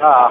አዎ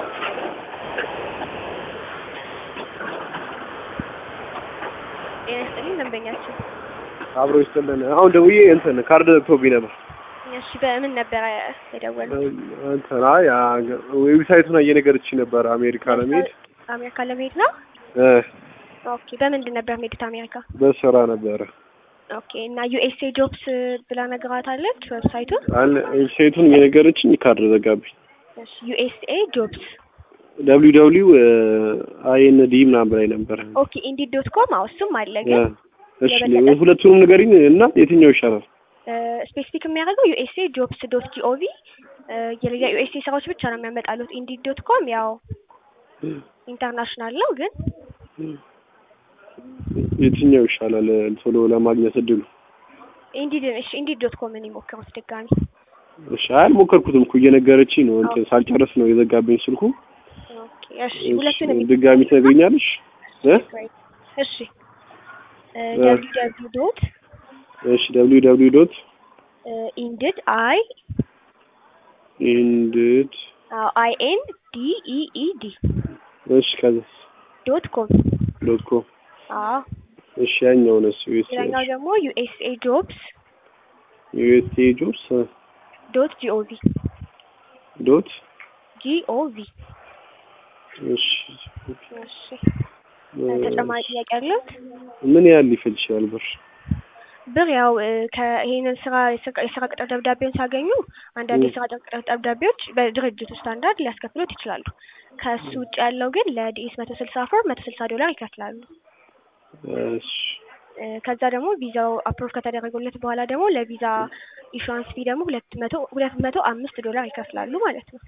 ጤና ይስጥልኝ ደንበኛችን። አብሮ ይስጥልን። አሁን ደውዬ እንትን ካርድ ዘግቶብኝ ነበር። እሺ በምን ነበረ የደወሉት? እንትን አይ ዌብሳይቱን እየነገረችኝ ነበር አሜሪካ ለመሄድ አሜሪካ ለመሄድ ነው። እ ኦኬ በምንድን ነበር የምሄዱት አሜሪካ? በስራ ነበረ። ኦኬ እና ዩኤስኤ ጆብስ ብላ ነግራታለች ዌብሳይቱን። አለ ዌብሳይቱን እየነገረችኝ ካርድ ዘጋብኝ። እሺ ዩኤስኤ ጆብስ ደብሊው ደብሊው አይኤን ዲ ምናምን ብላኝ ነበር። ኦኬ ኢንዲድ ዶት ኮም አዎ እሱም አለ ግን እሺ ሁለቱንም ንገሪኝ እና የትኛው ይሻላል? ስፔሲፊክ የሚያደርገው ዩኤስኤ ጆብስ ዶት ጂኦቪ የዩኤስኤ ስራዎች ብቻ ነው የሚያመጣሉት። ኢንዲድ ዶት ኮም ያው ኢንተርናሽናል ነው ግን የትኛው ይሻላል ቶሎ ለማግኘት እድሉ? ኢንዲድ እሺ ኢንዲድ ዶት ኮምን ይሞክሩት ድጋሚ። እሺ አልሞከርኩትም እኮ እየነገረችኝ ነው። እንትን ሳልጨርስ ነው የዘጋብኝ ስልኩ። ኦኬ እሺ ሁለቱንም ድጋሚ ትነግሪኛለሽ? እ እሺ ደብሊው ደብሊው ዶት እሺ ደብሊው ደብሊው ዶት ኢንድድ አይ ኢንድድ አይ ኤን ዲ ኢ ኢ ዲ እሺ ከዛስ ዶት ኮም ዶት ኮም አዎ እሺ ያኛው ነው እሱ ሌላኛው ደግሞ ዩኤስኤ ጆብስ ዩኤስኤ ጆብስ ዶት ጂኦቪ ዶት ጂኦቪ እሺ እሺ ተጨማሪ ጥያቄ አለዎት? ምን ያህል ሊፈጅ ይችላል ብር? ብር ያው ከይሄንን ስራ የስራ ቅጥር ደብዳቤውን ሲያገኙ አንዳንድ የስራ ቅጥር ደብዳቤዎች በድርጅቱ ስታንዳርድ ሊያስከፍሉት ይችላሉ። ከሱ ውጭ ያለው ግን ለዲኤስ መቶ ስልሳ ፎር መቶ ስልሳ ዶላር ይከፍላሉ። እሺ ከዛ ደግሞ ቪዛው አፕሮቭ ከተደረገለት በኋላ ደግሞ ለቪዛ ኢሹዋንስ ፊ ደግሞ ሁለት መቶ ሁለት መቶ አምስት ዶላር ይከፍላሉ ማለት ነው።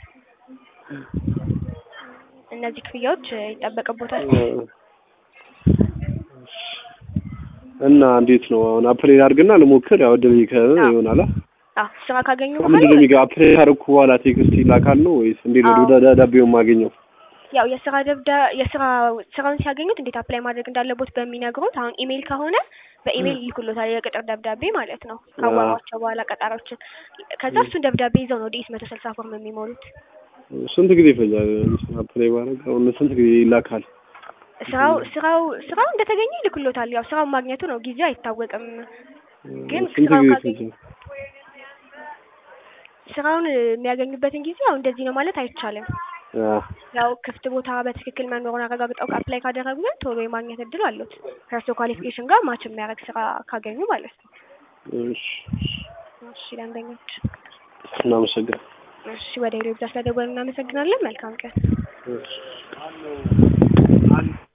እነዚህ ክፍያዎች ይጠበቅቦታል። እና እንዴት ነው አሁን አፕላይ አድርግና ልሞክር። ያው እድል ከሆነ ይሆናል። አዎ ስራ ካገኙ ምንድን ነው የሚገባ? አፕላይ ካደረኩ በኋላ ቴክስት ይላካል ነው ወይስ እንዴት ነው ደብዳቤውን የማገኘው? ያው የስራ ደብዳ የስራ ስራውን ሲያገኙት እንዴት አፕላይ ማድረግ እንዳለቦት በሚነግሩት አሁን ኢሜይል ከሆነ በኢሜይል ይልኩሎታል የቅጥር ደብዳቤ ማለት ነው። ካዋሯቸው በኋላ ቀጣሪዎችን ከዛ እሱን ደብዳቤ ይዘው ነው ዲኤስ መቶ ስልሳ ፎርም የሚሞሉት። ስንት ጊዜ ይፈጃል አፕላይ ባደርግ? አሁን ስንት ጊዜ ይላካል? ስራው ስራው ስራው እንደተገኘ ይልክሎታል። ያው ስራው ማግኘቱ ነው ጊዜው አይታወቅም። ግን ስንት ስራው ጊዜ ካገኙ ይፈጃል? ስራውን የሚያገኙበትን ጊዜ ያው እንደዚህ ነው ማለት አይቻልም። አዎ ያው ክፍት ቦታ በትክክል መኖሩን አረጋግጠው አፕላይ ካደረጉ ግን ቶሎ የማግኘት እድል አሉት። ከእርሶ ኳሊፊኬሽን ጋር ማች የሚያደርግ ስራ ካገኙ ማለት ነው። እሺ እሺ ደንበኞች፣ እናመሰግናለን። እሺ ወደ ሌሎች ስለደወሉ እናመሰግናለን። መልካም ቀን። እሺ